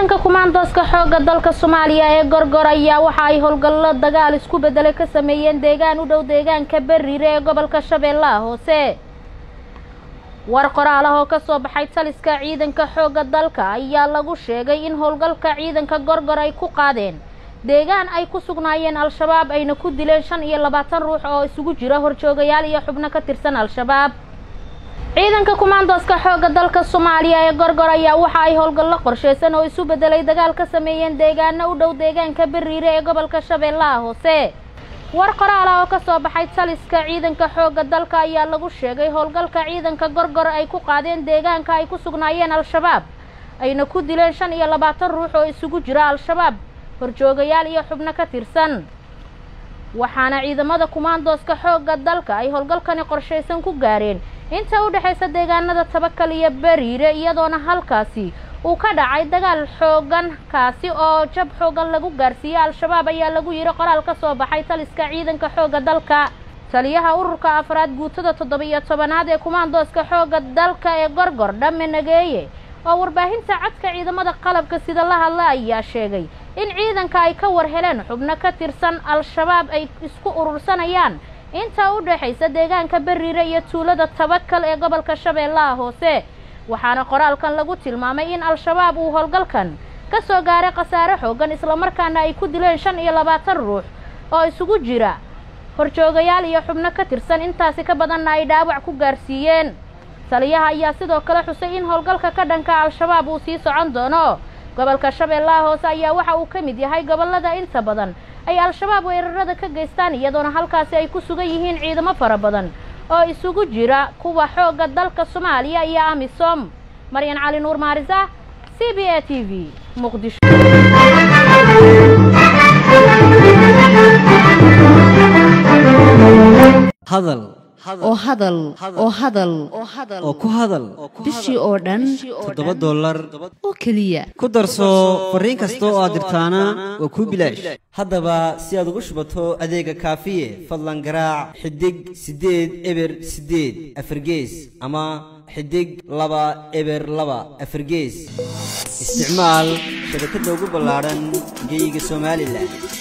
ciidanka kumaandooska xoogga dalka soomaaliya ee gorgor ayaa waxa ay howlgallo dagaal isku beddelay ka sameeyeen deegaan u dhow deegaanka berire ee gobolka shabeellaha hoose war qoraal ah oo ka soo baxay taliska ciidanka xoogga dalka ayaa lagu sheegay in howlgalka ciidanka gorgor ay ku qaadeen deegaan ay ku sugnaayeen al-shabaab ayna ku dileen shan iyo labaatan ruux oo isugu jira horjoogayaal iyo xubno ka tirsan al-shabaab ciidanka kumaandooska xoogga dalka soomaaliya ee gorgor ayaa waxa ay howlgallo qorsheysan oo isu beddelay dagaal ka sameeyeen deegaano u dhow deegaanka beriire ee gobolka shabeellaha hoose war qoraal ah oo ka soo baxay taliska ciidanka xoogga dalka ayaa lagu sheegay howlgalka ciidanka gorgor ay ku qaadeen deegaanka ay ku sugnaayeen al-shabaab ayna ku dileen shan iyo labaatan ruux oo isugu jira al-shabaab horjoogayaal iyo xubno ka tirsan waxaana ciidamada kumaandooska xoogga dalka ay howlgalkani qorshaysan ku gaareen inta u dhexaysa deegaanada tabakal iyo beriire iyadoona halkaasi uu ka dhacay dagaal xoogan kaasi oo jab xoogan lagu gaarsiiyey al-shabaab ayaa lagu yidhi qoraal ka soo baxay taliska ciidanka xoogga dalka taliyaha ururka afraad guutada toddoba-iyo tobanaad ee kumaandooska xoogga dalka ee gorgor dhamme nageeye oo warbaahinta codka ciidamada qalabka sida la hadla ayaa sheegay in ciidanka ay ka war heleen xubno ka tirsan al-shabaab ay isku urursanayaan inta u dhexaysa deegaanka beriire iyo tuulada tabakal ee gobolka shabeellaha hoose waxaana qoraalkan lagu tilmaamay in al-shabaab uu howlgalkan ka soo gaaray khasaare xoogan islamarkaana ay ku dileen shan iyo labaatan ruux oo isugu jira horjoogayaal iyo xubno ka tirsan intaasi ka badanna ay dhaawac ku gaarsiiyeen taliyaha ayaa sidoo kale xusay in howlgalka ka dhanka al-shabaab uu sii socon doono gobolka shabeellaha hoose ayaa waxa uu ka mid yahay gobollada inta badan ay al-shabaab weerarada ka geystaan iyadoona halkaasi ay ku sugan yihiin ciidamo fara badan oo isugu jira kuwa xoogga dalka soomaaliya iyo amisom maryan cali nuur maarisa c b a t v muqdisho hadal oo hadal oo hadal oo ku hadal bishii oo dhan toddoba dollar oo keliya ku darso fariin kasta oo aad dirtaana waa kuu bilaash haddaba si aad ugu shubato adeega kaafiye fadlan garaac xidig siddeed eber siddeed afargees ama xidig laba eber laba afargees isticmaal shabakadda ugu ballaadhan geyga somalilan